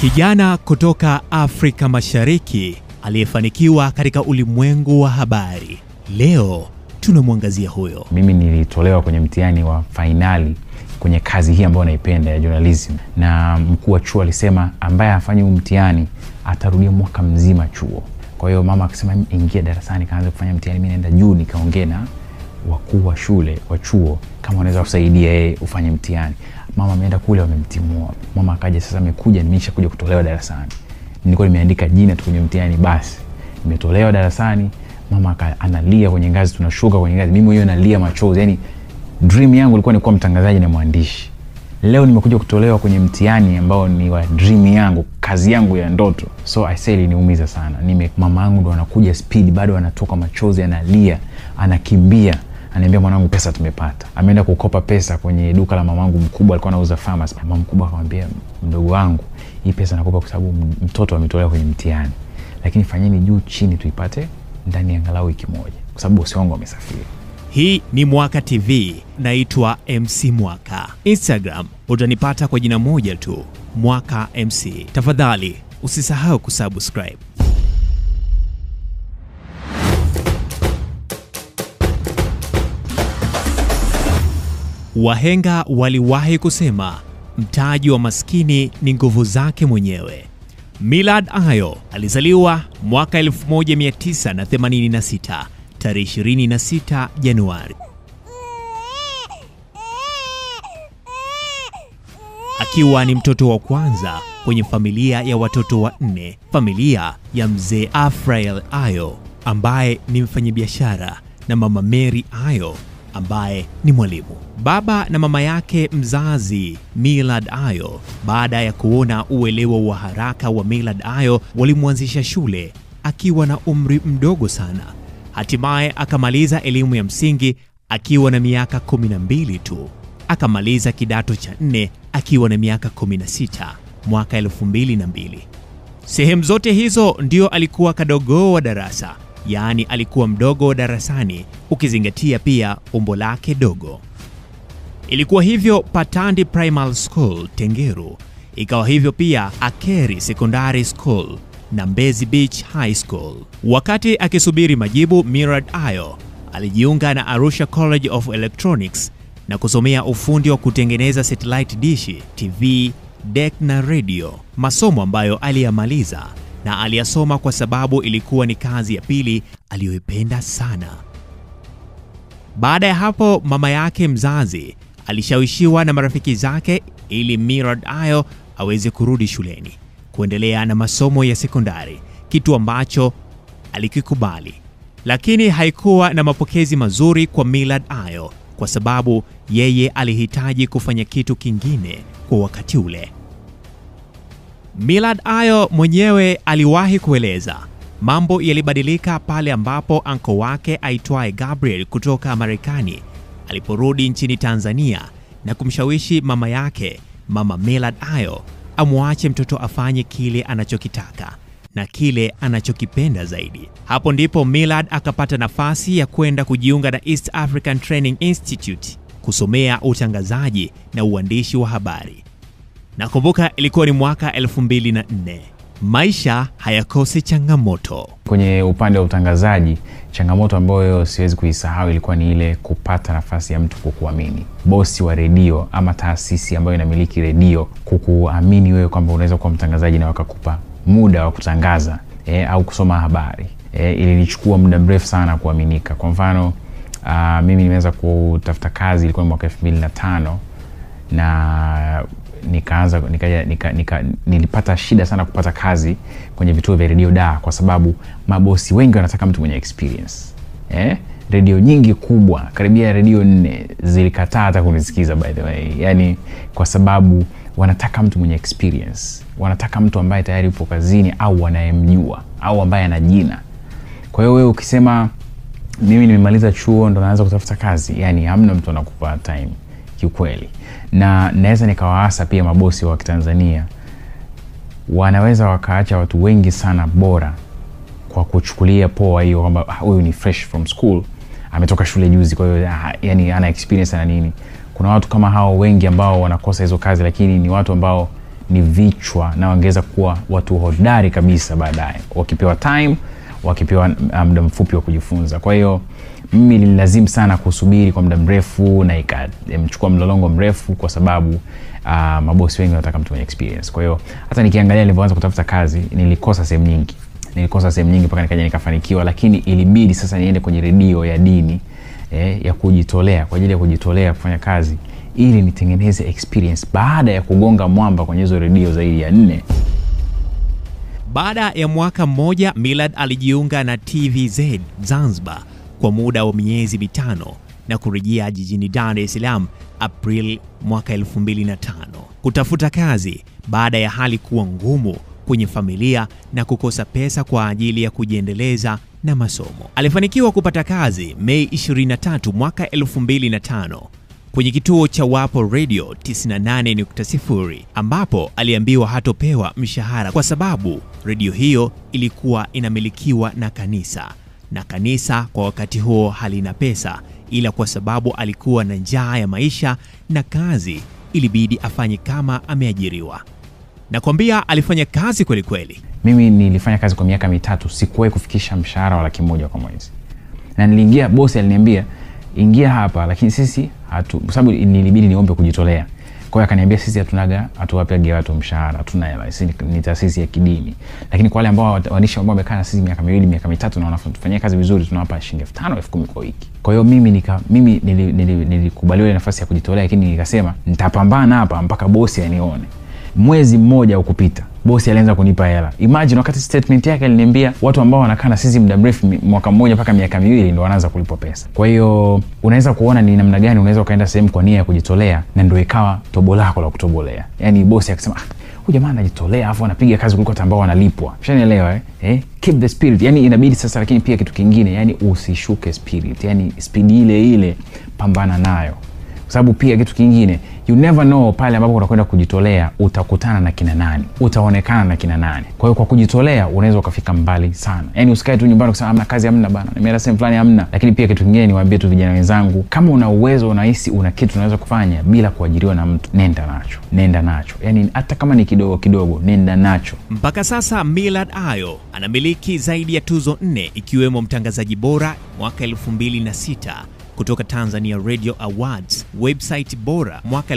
Kijana kutoka Afrika Mashariki aliyefanikiwa katika ulimwengu wa habari. Leo tunamwangazia huyo. Mimi nilitolewa kwenye mtihani wa fainali kwenye kazi hii ambayo naipenda ya journalism, na mkuu wa chuo alisema ambaye afanyi huu mtihani atarudia mwaka mzima chuo. Kwa hiyo mama akasema ingia darasani, kaanza kufanya mtihani. Mi naenda juu nikaongea na wakuu wa shule wa chuo kama wanaweza kusaidia yeye ufanye mtihani. Mama ameenda kule, wamemtimua. Mama akaja, sasa amekuja, nimesha kuja kutolewa darasani. Nilikuwa nimeandika jina tu kwenye mtihani, basi nimetolewa darasani. Mama analia kwenye ngazi, tunashuka kwenye ngazi, mimi mwenyewe nalia machozi. Yani dream yangu ilikuwa ni kuwa mtangazaji na mwandishi. Leo nimekuja kutolewa kwenye mtihani ambao ni wa dream yangu, kazi yangu ya ndoto. So I say iliniumiza sana. Nime mama yangu ndo anakuja speed, bado anatoka machozi, analia, anakimbia anaambia mwanangu, pesa tumepata. Ameenda kukopa pesa kwenye duka la mamangu mkubwa, alikuwa anauza pharmacy. Mama mkubwa akamwambia, mdogo wangu, hii pesa nakopa kwa sababu mtoto ametolewa kwenye mtihani, lakini fanyeni juu chini tuipate ndani ya angalau wiki moja, kwa sababu bosi wangu amesafiri. Hii ni Mwaka TV, naitwa MC Mwaka. Instagram utanipata kwa jina moja tu, Mwaka MC. Tafadhali usisahau kusubscribe. Wahenga waliwahi kusema mtaji wa maskini ni nguvu zake mwenyewe. Millard Ayo alizaliwa mwaka 1986 tarehe 26 Januari. Akiwa ni mtoto wa kwanza kwenye familia ya watoto wanne, familia ya mzee Afrael Ayo ambaye ni mfanyabiashara na mama Mary Ayo ambaye ni mwalimu. Baba na mama yake mzazi Millard Ayo, baada ya kuona uelewa wa haraka wa Millard Ayo, walimwanzisha shule akiwa na umri mdogo sana. Hatimaye akamaliza elimu ya msingi akiwa na miaka 12 tu. Akamaliza kidato cha nne akiwa na miaka 16 mwaka 2002. Sehemu zote hizo ndio alikuwa kadogo wa darasa yaani alikuwa mdogo wa darasani ukizingatia pia umbo lake dogo. Ilikuwa hivyo Patandi Primary School Tengeru, ikawa hivyo pia Akeri Secondary School na Mbezi Beach High School. Wakati akisubiri majibu, Millard Ayo alijiunga na Arusha College of Electronics na kusomea ufundi wa kutengeneza satellite dishi, TV, deck na radio, masomo ambayo aliyamaliza na aliyasoma kwa sababu ilikuwa ni kazi ya pili aliyoipenda sana. Baada ya hapo, mama yake mzazi alishawishiwa na marafiki zake ili Millard Ayo aweze kurudi shuleni kuendelea na masomo ya sekondari, kitu ambacho alikikubali, lakini haikuwa na mapokezi mazuri kwa Millard Ayo kwa sababu yeye alihitaji kufanya kitu kingine kwa wakati ule. Millard Ayo mwenyewe aliwahi kueleza mambo yalibadilika pale ambapo anko wake aitwaye Gabriel kutoka Marekani aliporudi nchini Tanzania na kumshawishi mama yake, mama Millard Ayo, amwache mtoto afanye kile anachokitaka na kile anachokipenda zaidi. Hapo ndipo Millard akapata nafasi ya kwenda kujiunga na East African Training Institute kusomea utangazaji na uandishi wa habari. Nakumbuka ilikuwa ni mwaka 2004. Maisha hayakosi changamoto. Kwenye upande wa utangazaji, changamoto ambayo siwezi kuisahau ilikuwa ni ile kupata nafasi ya mtu kukuamini, bosi wa redio ama taasisi ambayo inamiliki redio kukuamini wewe kwamba unaweza kuwa mtangazaji na wakakupa muda wa kutangaza eh, au kusoma habari eh, ilinichukua muda mrefu sana kuaminika. Kwa mfano uh, mimi nimeweza kutafuta kazi ilikuwa mwaka elfu mbili na tano na nikaanza nika, nika, nika, nilipata shida sana kupata kazi kwenye vituo vya redio da, kwa sababu mabosi wengi wanataka mtu mwenye experience eh? Redio nyingi kubwa karibia redio nne zilikataa hata kunisikiza by the way, yani kwa sababu wanataka mtu mwenye experience, wanataka mtu ambaye tayari yupo kazini au wanayemjua au ambaye ana jina. Kwa hiyo wewe ukisema mimi nimemaliza chuo ndo naanza kutafuta kazi, yani hamna mtu anakupa time kiukweli na naweza nikawaasa pia mabosi wa Kitanzania wanaweza wakaacha watu wengi sana bora kwa kuchukulia poa hiyo kwamba huyu ni fresh from school ametoka shule juzi kwa hiyo ah, yani ana experience na nini kuna watu kama hao wengi ambao wanakosa hizo kazi lakini ni watu ambao ni vichwa na wangeweza kuwa watu hodari kabisa baadaye wakipewa time wakipewa uh, muda mfupi wa kujifunza kwa hiyo mimi nililazimu sana kusubiri kwa muda mrefu na ikamchukua mlolongo mrefu kwa sababu uh, mabosi wengi wanataka mtu mwenye experience kwa hiyo hata nikiangalia nilivyoanza kutafuta kazi nilikosa sehemu nyingi nilikosa sehemu nyingi mpaka nikaja nikafanikiwa lakini ilibidi sasa niende kwenye redio ya dini eh, ya kujitolea kwa ajili ya kujitolea kufanya kazi ili nitengeneze experience baada ya kugonga mwamba kwenye hizo redio zaidi ya nne Baada ya mwaka mmoja, Millard alijiunga na TVZ Zanzibar kwa muda wa miezi mitano na kurejea jijini Dar es Salaam April mwaka 2005 kutafuta kazi baada ya hali kuwa ngumu kwenye familia na kukosa pesa kwa ajili ya kujiendeleza na masomo. Alifanikiwa kupata kazi Mei 23 mwaka 2005 kwenye kituo cha Wapo Radio 98.0 ambapo aliambiwa hatopewa mshahara kwa sababu redio hiyo ilikuwa inamilikiwa na kanisa na kanisa kwa wakati huo halina pesa, ila kwa sababu alikuwa na njaa ya maisha na kazi ilibidi afanye kama ameajiriwa. Nakwambia alifanya kazi kweli kweli. mimi nilifanya kazi kwa miaka mitatu sikuwahi kufikisha mshahara wa laki moja kwa mwezi na niliingia bosi aliniambia ingia hapa lakini sisi hatu kwa sababu nilibidi niombe kujitolea kwa hiyo akaniambia sisi hatunaga hatuwapage watu mshahara hatuna hela sisi ni- ni taasisi ya kidini lakini kwa wale ambao wat- waandishi ambao wamekaa na sisi miaka miwili miaka mitatu na wanafanyia kazi vizuri tunawapa shilingi elfu tano elfu kumi kwa wiki kwa hiyo mimi nika mimi nilikubaliwa nili, nili nilikubaliwa ile nafasi ya kujitolea lakini nikasema nitapambana hapa mpaka bosi anione mwezi mmoja ukupita bosi alianza kunipa hela imagine wakati statement yake aliniambia watu ambao wanakaa na sisi muda mrefu mi- mwaka mmoja mpaka miaka miwili ndo wanaanza kulipwa pesa kwa hiyo unaweza kuona ni namna gani unaweza ukaenda sehemu kwa nia ya kujitolea na ndo ikawa tobo lako la kutobolea yaani bosi akasema ah, huyu jamaa anajitolea afu anapiga kazi kuliko hata ambao wanalipwa shanielewa eh? eh? keep the spirit yani inabidi sasa lakini pia kitu kingine yani usishuke spirit yani spidi ile ile pambana nayo kwa sababu pia kitu kingine you never know pale ambapo unakwenda kujitolea utakutana na kina nani utaonekana na kina nani kwa hiyo kwa kujitolea unaweza ukafika mbali sana yaani usikae tu nyumbani kusema amna kazi amna bana nimeenda sehemu fulani amna lakini pia kitu kingine niwaambie tu vijana wenzangu kama una uwezo unahisi una kitu unaweza kufanya bila kuajiriwa na mtu nenda nacho nenda nacho yaani hata kama ni kidogo kidogo nenda nacho Mpaka sasa Millard Ayo anamiliki zaidi ya tuzo nne ikiwemo mtangazaji bora mwaka 2006 kutoka Tanzania Radio Awards, website bora mwaka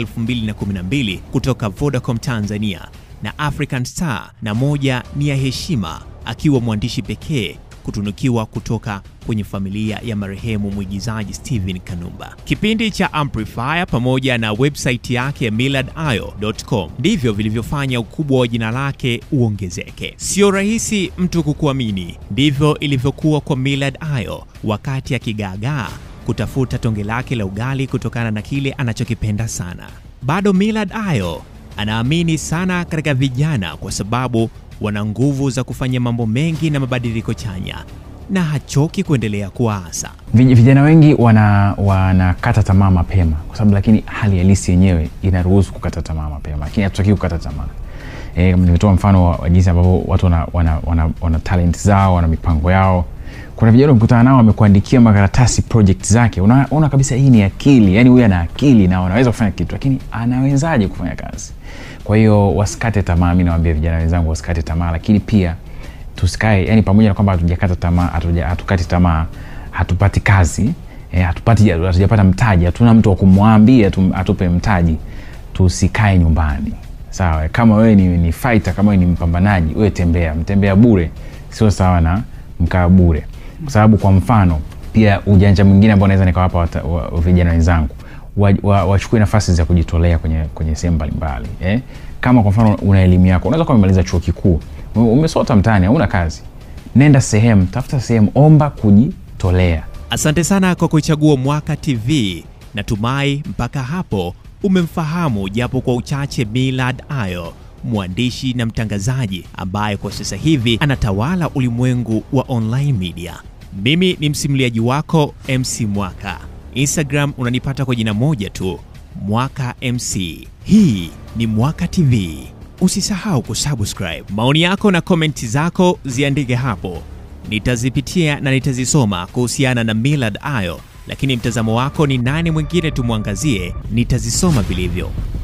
2012 kutoka Vodacom Tanzania na African Star, na moja ni ya heshima akiwa mwandishi pekee kutunukiwa kutoka kwenye familia ya marehemu mwigizaji Steven Kanumba. Kipindi cha Amplifier pamoja na website yake ya millardayo.com ndivyo vilivyofanya ukubwa wa jina lake uongezeke. Sio rahisi mtu kukuamini, ndivyo ilivyokuwa kwa Millard Ayo wakati akigaagaa kutafuta tonge lake la ugali kutokana na kile anachokipenda sana. Bado Millard Ayo anaamini sana katika vijana kwa sababu wana nguvu za kufanya mambo mengi na mabadiliko chanya, na hachoki kuendelea kuwaasa. Vij- vijana wengi wana wanakata tamaa mapema kwa sababu lakini hali halisi yenyewe inaruhusu kukata tamaa mapema lakini hatutaki kukata tamaa e, nimetoa mfano wa, wa jinsi ambavyo watu wana, wana, wana, wana talent zao wana mipango yao kuna vijana ukutana nao wamekuandikia makaratasi project zake unaona una kabisa hii ni akili yani huyu ana akili na wanaweza kufanya kitu lakini anawezaje kufanya kazi kwa hiyo wasikate tamaa mi nawambia vijana wenzangu wasikate tamaa lakini pia tusikae yani pamoja na kwamba hatujakata tamaa hatuja- hatukati tamaa hatupati kazi eh, hatupati hatujapata mtaji hatuna mtu wa kumwambia tu- atupe mtaji tusikae nyumbani sawa kama wewe ni, ni fighter kama wewe ni mpambanaji wewe tembea mtembea bure sio sawa na mkaa bure kwa sababu kwa mfano pia ujanja mwingine ambao naweza nikawapa wata- wa- vijana wenzangu wachukue wa, wachukue nafasi za kujitolea kwenye, kwenye sehemu mbalimbali eh? kama kwa mfano una elimu yako unaweza kuwa umemaliza chuo kikuu ume- umesota mtaani hauna kazi nenda sehemu tafuta sehemu omba kujitolea Asante sana kwa kuichagua Mwaka TV. Natumai mpaka hapo umemfahamu japo kwa uchache Millard Ayo, mwandishi na mtangazaji ambaye kwa sasa hivi anatawala ulimwengu wa online media. Mimi ni msimuliaji wako MC Mwaka. Instagram unanipata kwa jina moja tu, Mwaka MC. Hii ni Mwaka TV. Usisahau kusubscribe. Maoni yako na komenti zako ziandike hapo nitazipitia na nitazisoma kuhusiana na Millard Ayo, lakini mtazamo wako ni nani mwingine tumwangazie, nitazisoma vilivyo.